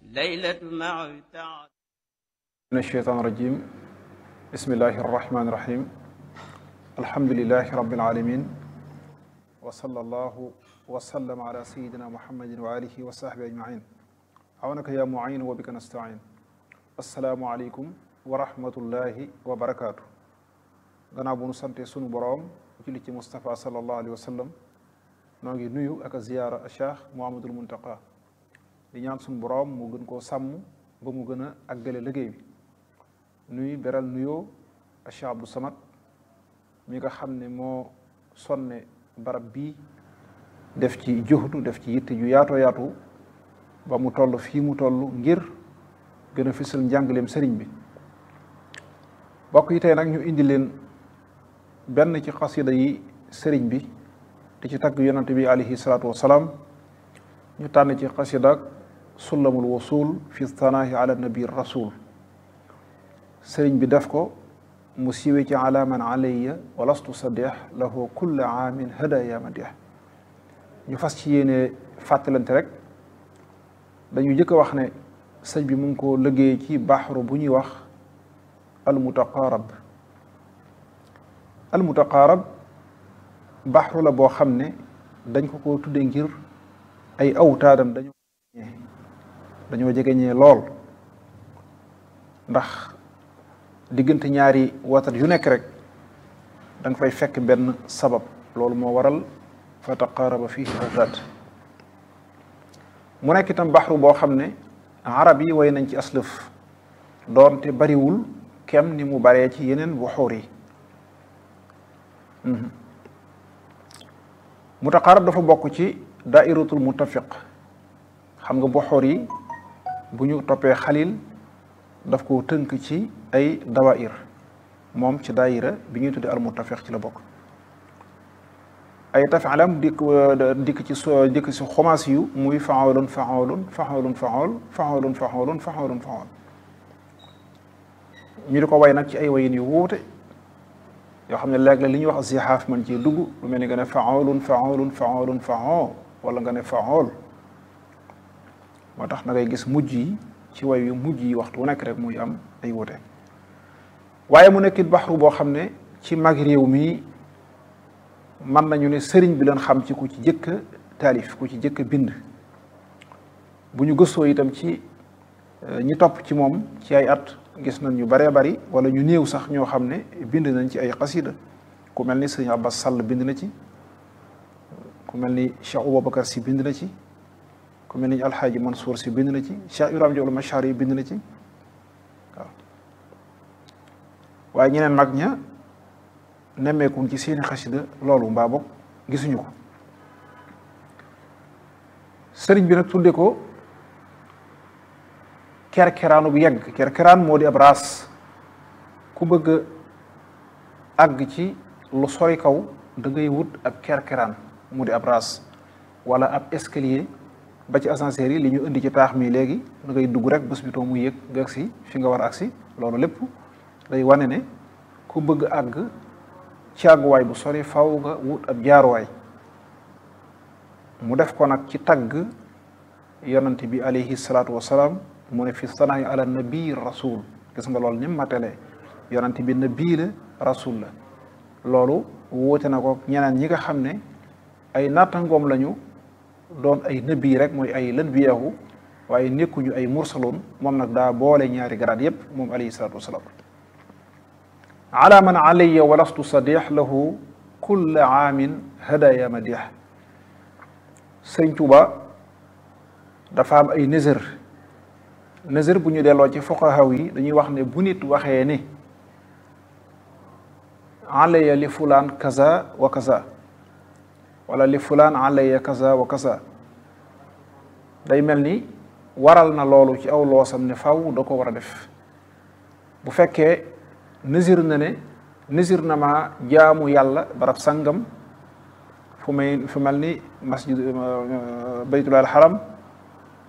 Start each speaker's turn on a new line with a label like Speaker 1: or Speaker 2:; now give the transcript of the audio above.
Speaker 1: ليلة مع تعب
Speaker 2: من الشيطان الرجيم بسم الله الرحمن الرحيم الحمد لله رب العالمين وصلى الله وسلم على سيدنا محمد وآله وصحبه أجمعين عونك يا معين وبك نستعين السلام عليكم ورحمة الله وبركاته gannaaw bu nu sante sunu boroom julli ci Moustapha sallallahu alayhi wa sallam noo ngi nuyu ak a ziyaara Cheikh Mouhamadul Muntaqa di ñaan sunu boroom mu gën koo sàmm ba mu gën a àggale liggéey bi nuy beral nuyoo a Cheikh Abdou Samad mi nga xam ne moo sonne barab bii def ci juhdu def ci yitte ju yaatoo yaatu ba mu toll fii mu toll ngir gën a fisal njàngaleem sëriñ bi bokk yi tey nag ñu indi leen benn ci xasida yi sëriñ bi di ci tagg yonante bi alayhi salaatu wasalaam ñu tànn ci xasida sullamul wusul fi thanaahi ala nabi rasul sëriñ bi def ko mu siiwe ci ala man alayya walastu sadeex lahu kulla aamin hadaya madih ñu fas ci yéene fàttalante rek dañu jëkk a wax ne sëñ bi mu ngi ko liggéey ci baxru bu ñuy wax almutaqaarab almutaqaarab baxru la boo xam ne dañ ko ko tudde ngir ay awtaadam dañoo dañoo jegeñee lool ndax diggante ñaari watat yu nekk rek da nga fay fekk benn sabab loolu moo waral fa taqaaraba fihi awtaad mu nekk itam baxru boo xam ne arab yi way nañ ci aslëf doonte bariwul kem ni mu baree ci yeneen buxuur yi mutaqaarab dafa bokk ci daairatul muttafiq xam nga buxuur yi bu ñu toppee xalil daf ko tënk ci ay dawair moom ci daayira bi ñuy tuddee al muttafiq ci la bokk ay tafilam dikk dikk ci so dikk ci xomaas yu muy faolun faolun faolun faol faolun faolun faolun faol ñu di ko way nag ci ay wayin yu wuute yoo xam ne léeg la li ñuy wax zixaaf man ci dugg lu mel ni nga ne faolun faolun faolun faol wala nga ne faol moo tax na ngay gis mujj yi ci way yu mujj yi waxtu wu nekk rek muy am ay wuute waaye mu nekkit baxru boo xam ne ci mag réew mi mën nañu ne sëriñ bi leen xam ci ku ci jëkk taalif ku ci jëkk bind bu ñu gëstoo itam ci ñi topp ci moom ci ay at gis nañ ñu baree bari wala ñu néew sax ñoo xam ne bind nañ ci ay xasida ku mel ni sëriñ Abbas Sall bind na ci ku mel ni Cheikh Aboubacar si bind na ci ku mel ni Alxaaji Mansour si bind na ci Cheikh Ibrahima Diop Machar yi bind na ci waaw waaye ñeneen mag ña nemmeekuñ ci seeni xasida loolu mbaa bokk gisuñu ko sëriñ bi nag tudde ko kerkeraanu bu yegg kerkeraan moo di ab raas ku bëgg àgg ci lu sori kaw da ngay wut ab kerkeraan mu di ab raas wala ab escalier ba ci ascenseur yi li ñu indi ci taax mi léegi da ngay dugg rek bés bi too mu yëg nga agsi fi nga war a agsi loolu lépp day wane ne ku bëgg àgg ci àgguwaay bu sori faw nga wut ab jaaruwaay mu def ko nag ci tagg yonante bi alayhi salaatu wasalaam mu ne fi sanaayi ala nabi rasul gis nga loolu ni matele yonante bi nabi la rasul la loolu wuute na ko ñeneen ñi nga xam ne ay nattangoom lañu doon ay nabi rek mooy ay lan biyahu waaye nekkuñu ay mursaloon moom nag daa boole ñaari garaat yépp moom alayhi salaatu wasalaam ala man alayya walastu sadix lahu kulla aamin hadaya madix sëñ Tuuba dafa am ay nëzër nëzër bu ñu delloo ci fuqahaw yi dañuy wax ne bu nit waxee ne alayya li fulaan kaza wa kaza wala li fulaan alayya kaza wa kaza day mel ni waral na loolu ci aw loosam ne faw da ko war a def bu fekkee nisir na ne nisir na ma jaamu yàlla barab sangam fu may fu mel ni masjid baytullah al haram